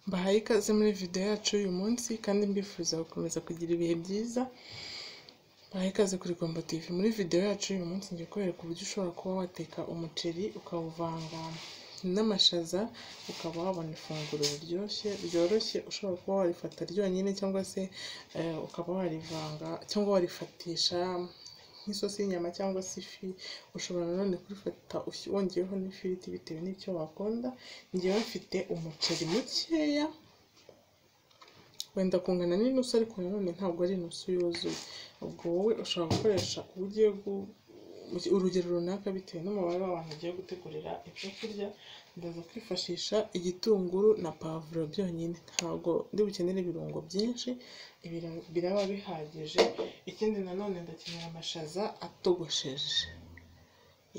Mbahaye ikaze muri video yacu y'uyu munsi kandi mbifuriza gukomeza kugira ibihe byiza. Mbahaye ikaze kuri Gomba TV. Muri video yacu y'uyu munsi ngiye kubereka uburyo ushobora kuba wateka umuceri ukawuvanga n'amashaza ukaba wabona ifunguro riryoshye ryoroshye ushobora kuba warifata ryonyine cyangwa se eh, ukaba warivanga cyangwa warifatisha nk'isosi y'inyama cyangwa se ifi ushobora nanone kurifata ushi- wongeyeho n'ifiriti bitewe n'icyo wakunda ngewe mfite umuceri mukeya wenda kungana n'inusu ariko nanone ntabwo ari inusu yuzuye ubwo wowe ushobora gukoresha ugiye gu- urugero runaka bitewe n'umubare w'abantu ugiye gutegurira ibyo kurya ndaza kwifashisha igitunguru na pavuro byonyine ntabwo ndi bukenere ibirungo byinshi ibirungo biraba bihagije ikindi nanone ndakenera amashaza atogosheje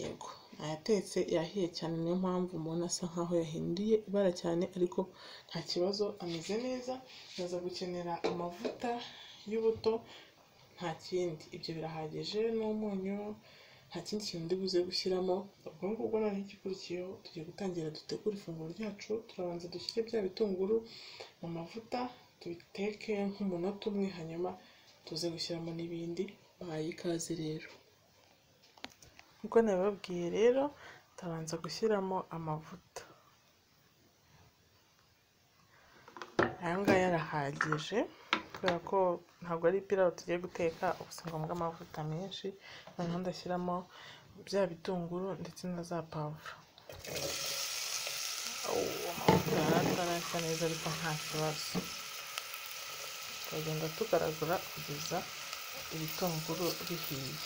yego ayatetse yahiye cyane niyo mpamvu umuntu asa nkaho yahinduye ibara cyane ariko nta kibazo ameze neza ndaza gukenera amavuta y'ubuto nta kindi ibyo birahagije n'umunyu nta kindi kintu ndi buze gushyiramo ubwo ngubwo noneho igikurikiyeho tugiye gutangira dutegura ifunguro ryacu turabanza dushyire bya bitunguru mu mavuta tubiteke nk'umunota umwe hanyuma tuze gushyiramo n'ibindi bahaye ikaze rero nk'uko nabibabwiye rero tubanza gushyiramo amavuta aya ngaya arahagije kubera ko ntabwo ari pilawu tugiye guteka ubu si ngombwa amavuta menshi noneho ndashyiramo bya bitunguru ndetse na za pavuro Uwo, amavuta yari atarashya neza ariko nta kibazo tukagenda tugaragura kugeza ibitunguru bihiye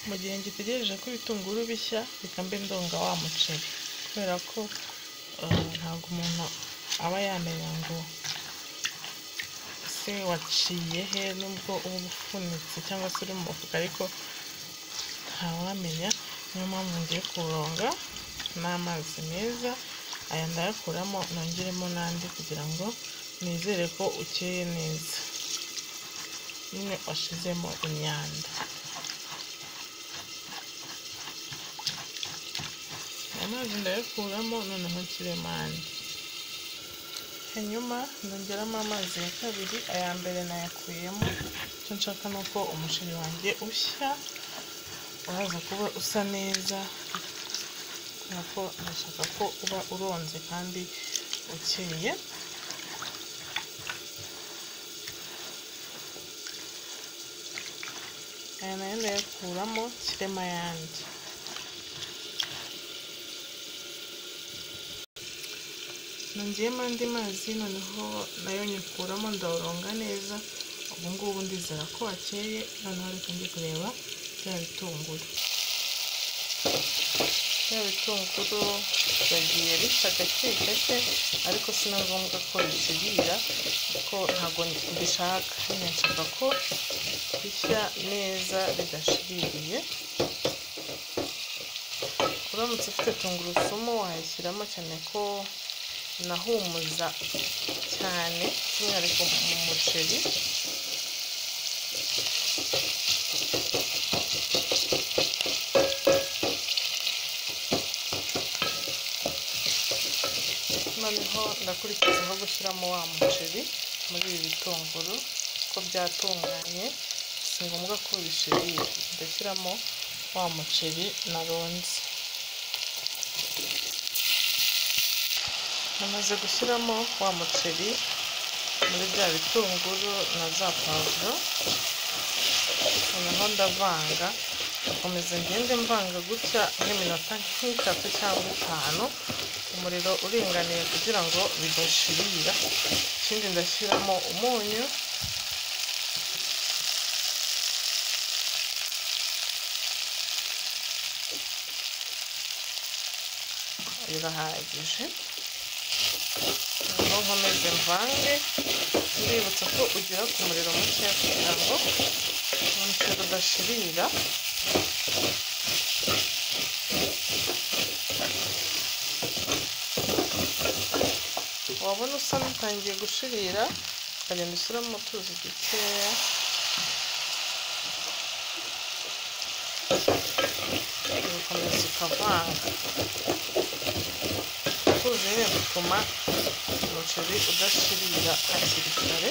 mu gihe ngitegereje ko ibitunguru bishya reka mbe ndonga wa muceri kubera ko eh, ntabwo umuntu aba yamenya ngo ese waciye he nubwo uba ufunitse cyangwa se uri mu mufuka ariko ntawamenya niyo mpamvu ngiye kuwuronga n'amazi meza aya ndayakuramo nongeremo n'andi kugira ngo nizere ko ukeye neza nyine washizemo imyanda amazi ndayakuramo noneho nshyiremo andi hanyuma ndongeramo amazi ya kabiri aya mbere nayakuyemo icyo nshaka ni uko umuceri wanjye ushya uraza kuba usa neza kubera ko ndashaka ko uba uronze kandi ukeye aya nayo ndayakuramo nshyiremo ayandi nongeyemo andi mazi noneho nayo nyakuramo ndawuronga neza ubu ngubu ndizera ko wakeye noneho reka njye kureba bya bitunguru bya bitunguru yagiye bisa gake gake ariko si na ngombwa ko bisibira kuko ntabwo mbishaka nyine nshaka ko bishya neza bidashiririye uramutse ufite tungurusumu wayishyiramo cyane ko inahumuza cyane by'umwihariko mu muceri noneho ndakurikizaho gushyiramo wa muceri muri ibi bitunguru ko byatunganye si ngombwa ko bishirira ndashyiramo wa muceri naronze namaze gushyiramo wa muceri muri bya bitunguru na za pavuro noneho ndavanga nkomeza ngende mvanga gutya nk'iminota nk'itatu cyangwa itanu umuriro uringaniye kugira ngo bidashirira ikindi ndashyiramo umunyu birahagije noneho nkomeze mvange ndibutsa ko ugira ku muriro muke kugira ngo umuceri udashirira wabona usa n'utangiye gushirira ukagenda ushyiramo utuzi dukeya ugakomeza ukavanga kuzi rero bituma umuceri udashirira hakiri kare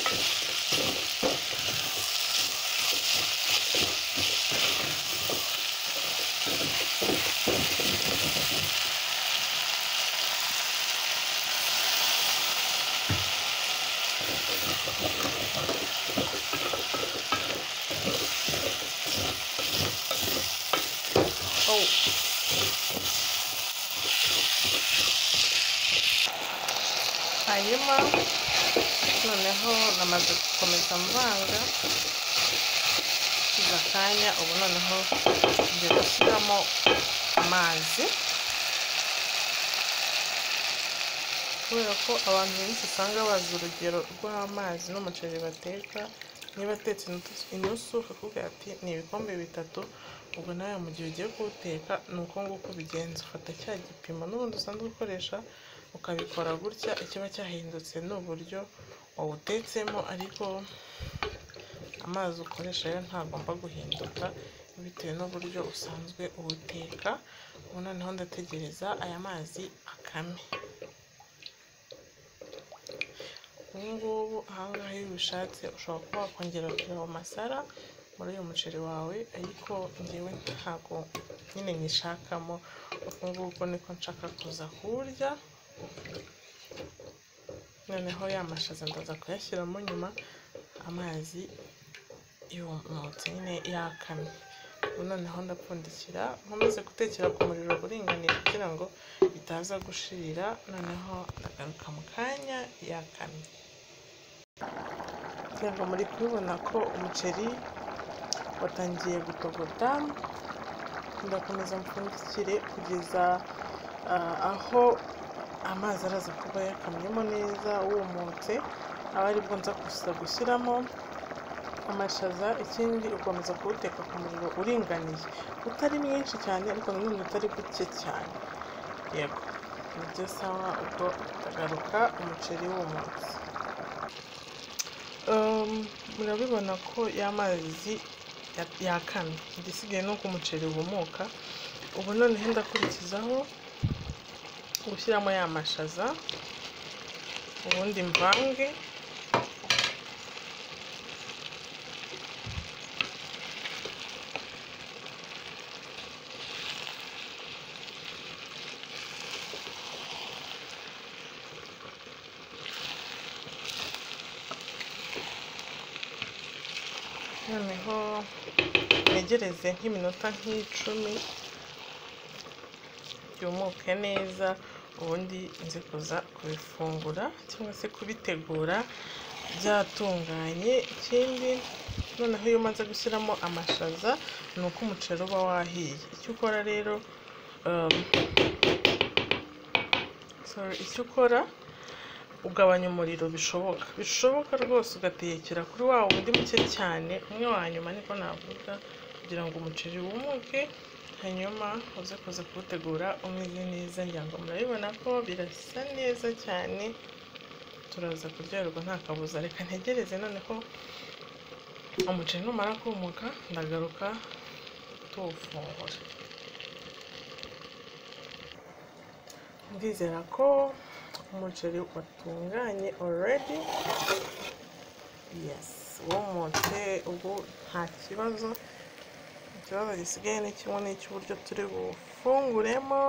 oh hanyuma noneho namaze gukomeza mvanga kiza akanya ubu noneho ngiye gushyiramo amazi kubera ko abantu benshi usanga bazi urugero rw'amazi n'umuceri bateka niba atetse inusu bakakubwira ati ni ibikombe bitatu ubwo nawe mu gihe ugiye kuwuteka ni uko nguko ubigenza ufata cya gipimo n'ubundi usanzwe ukoresha ukabikora gutya ikiba cyahindutse ni uburyo wawutetsemo ariko amazi ukoresha yo ntagomba guhinduka bitewe n'uburyo usanzwe uwuteka ubu noneho ndategereza aya mazi akame ubu ngubu ahangaha iyo ubishatse ushobora kuba wakongera kureba amasara muri uyu muceri wawe ariko ngewe ntabwo nyine nyishakamo uku nguku niko nshaka kuza kuwurya noneho ya mashaza ndaza kuyashyiramo nyuma amazi yumutse nyine yakamye ubu noneho ndapfundikira nkomeze gutekera ku muriro uringaniye kugira ngo bitaza gushirira noneho ndagaruka mu kanya yakamye ntabwo muri kubibona ko umuceri watangiye gutogota ndakomeza mpfundikire kugeza aho amazi araza kuba yakamyemo neza wumutse aba aribwo nza gusa gushyiramo amashaza ikindi ukomeza kuwuteka ku muriro uringaniye utari mwinshi cyane ariko nanone utari buke cyane yego nibyo sawa ubwo ukagaruka umuceri wumutse murabibona ko y'amazi yakamye igisigaye ni uko umuceri wumuka ubu noneho ndakurikizaho gushyiramo ya mashaza ubundi mvange noneho ntegereze nk'iminota nk'icumi byumuke neza ubundi nzi kuza kubifungura cyangwa se kubitegura byatunganye ikindi noneho iyo umaze gushyiramo amashaza ni uko umuceri uba wahiye icyo ukora rero sorry, icyo ukora ugabanya umuriro bishoboka bishoboka rwose ugatekera kuri wa wundi muke cyane umwe wa nyuma niko navuga kugira ngo umuceri wumuke hanyuma uze kuza kuwutegura umeze neza ngira ngo murabibona ko birasa neza cyane turaza kuryoherwa nta kabuza reka ntegereze noneho umuceri numara kumuka ndagaruka tuwufungura ndizera ko umuceri watunganye already yes wumutse ubu nta kibazo ikibazo gisigaye ni kimwe n'icy'uburyo turi bufunguremo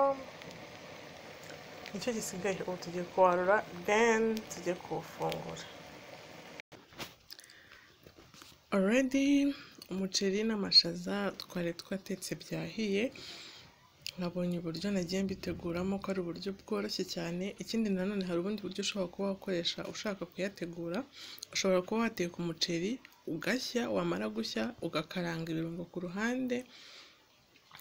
nicyo gisigaye ubu tugiye kuwarura then tujye kuwufungura already umuceri n'amashaza twari twatetse byahiye nabonye uburyo nagiye mbiteguramo ko ari uburyo bworoshye cyane ikindi nanone hari ubundi buryo ushobora kuba wakoresha ushaka kuyategura ushobora kuba wateka umuceri ugashya wamara gushya ugakaranga ibirungo ku ruhande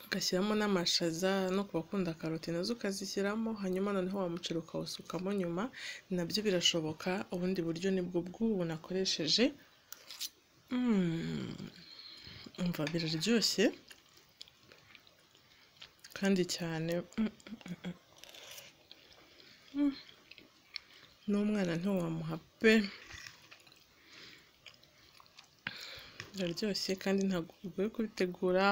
ugashyiramo n'amashaza no ku bakunda karoti nazo ukazishyiramo hanyuma noneho wa muceri ukawusukamo nyuma nabyo birashoboka ubundi buryo nibwo bw'ubu nakoresheje umva biraryoshye kandi cyane n'umwana ntiwamuha pe biraryoshye kandi ntabwo bigoye kubitegura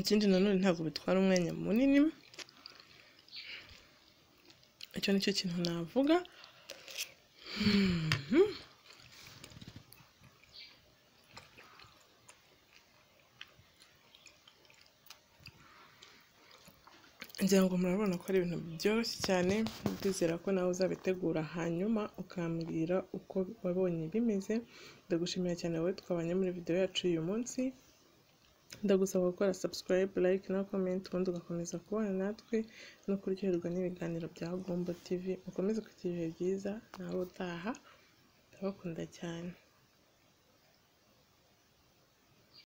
ikindi nanone ntabwo bitwara umwanya munini icyo nicyo kintu navuga Mhm. ngira ngo murabona ko ari ibintu byoroshye cyane ndizera ko nawe uzabitegura hanyuma ukambwira uko wabonye bimeze ndagushimira cyane wowe twabanye muri video yacu y'uyu munsi ndagusaba gukora subscribe like na comment ubundi ugakomeza kubana natwe no kuryoherwa n'ibiganiro bya Gombo TV mukomeze kugira ibihe byiza nawe utaha ndabakunda cyane